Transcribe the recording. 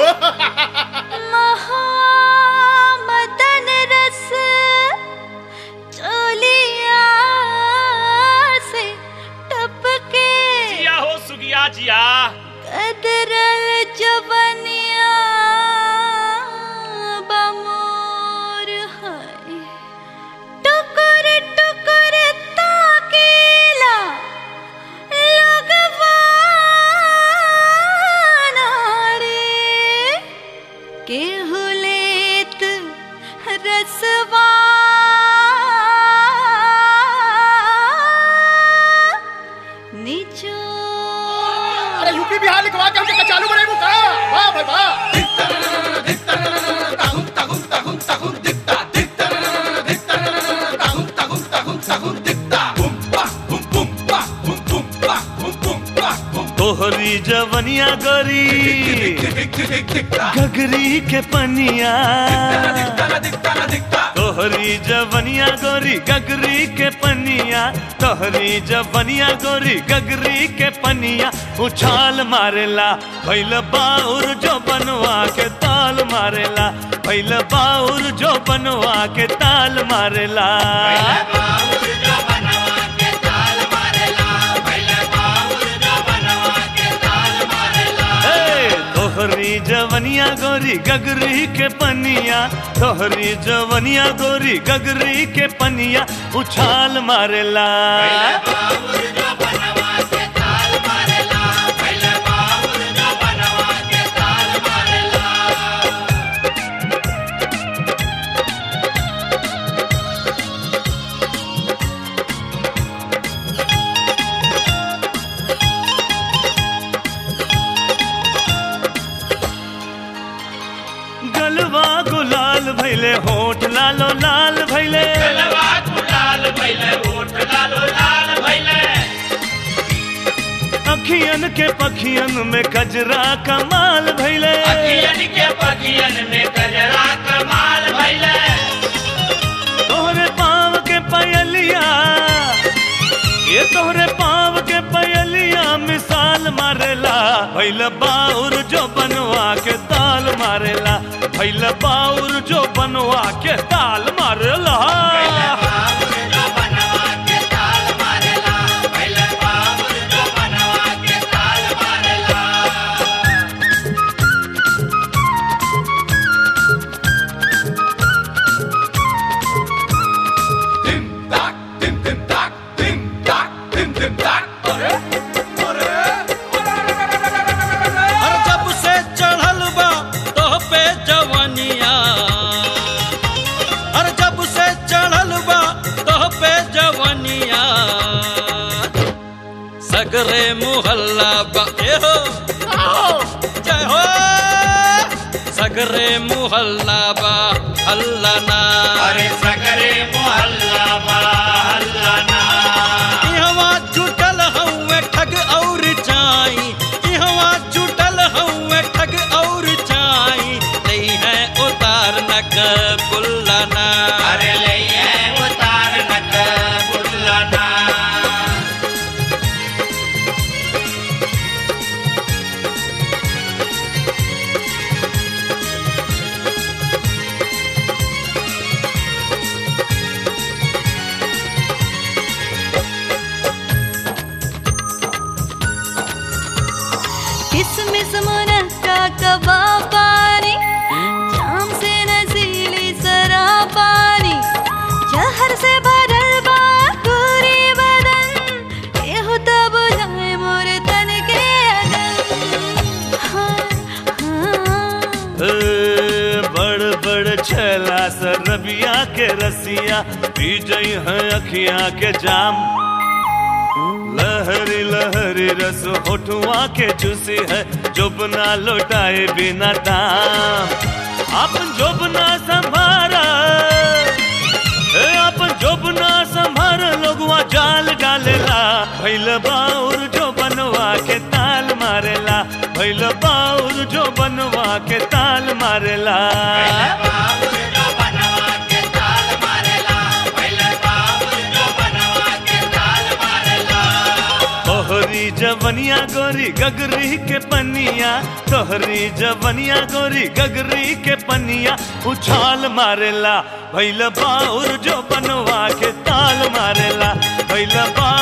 महामदन रस चोलिया से टपके जिया हो सुगिया जिया कदरल जवनिया बमोर है टुकुर टुकुर ताकेला लगवाना रे केहू लेत रसवा निचो अरे यूपी बिहार लिखवा के हमके चालू बनाई का वाह भाई वाह तोहरी जवनिया गोरी घगरी के पनिया तोहरी जवनिया गोरी गगरी के पनिया तोहरी जवनिया गोरी गगरी के पनिया उछाल मारेला भैल बाउर जो बनवा के ताल मारेला भैल बाउर जो बनवा के ताल मारेला हे, तोहरी जवनिया गोरी गगरी के पनिया तोहरी जवनिया गोरी गगरी के पनिया उछाल मारेला गलवा गुलाल भैले होठ लालो लाल भैले गलवा गुलाल भइले ओठ लालो लाल भइले अखियन के पखियन में कजरा कमाल भैले अखियन के पखियन में गजरा कमाल भइले तोहरे पाँव के पयलिया ये तोहरे पाँव के पयलिया मिसाल मारेला भैल बाउर जो बनवा के ताल मारेला भैल बाउर जो बनवा के ताल मारेला हर जब से चढ़ल बा तो पे जवनिया हर जब से चढ़ल बा तो पे जवनिया सगरे मुहल्ला बा ए हो जय हो सगरे मुहल्ला बा हल्ला ना अरे सगरे मोहल्ला बा हल्ला ना इहवा जुटल हउए ठग और चाई इहवा जुटल हउए ठग और चाई नहीं है उतार नक बुल्लाना अरे ले उतार नक बुल्लना किसमिस मुनक्का कबाब पानी शाम से नजीली सरा पानी जहर से भरल बा पूरी बदन एहु तब जाए मोर तन के अगन हाँ, हाँ। ए, बड़ बड़ छला सरबिया के रसिया पी जई है अखियां के जाम लहरी लहरी रस होठुआ के चूसी है जोबना लौटाए बिना दाम अपन जोबना संभारा ए, अपन जोबना संभार लोगवा जाल डालेला भैल बाउर जो बनवा के ताल मारेला भैल बाउर जो बनवा के ताल मारेला तोहरी तोहरी जवनिया गोरी गगरी के पनिया तोहरी जवनिया गोरी गगरी के पनिया उछाल मारेला भैल बाउर जो बनवा के ताल मारेला भैल बाउर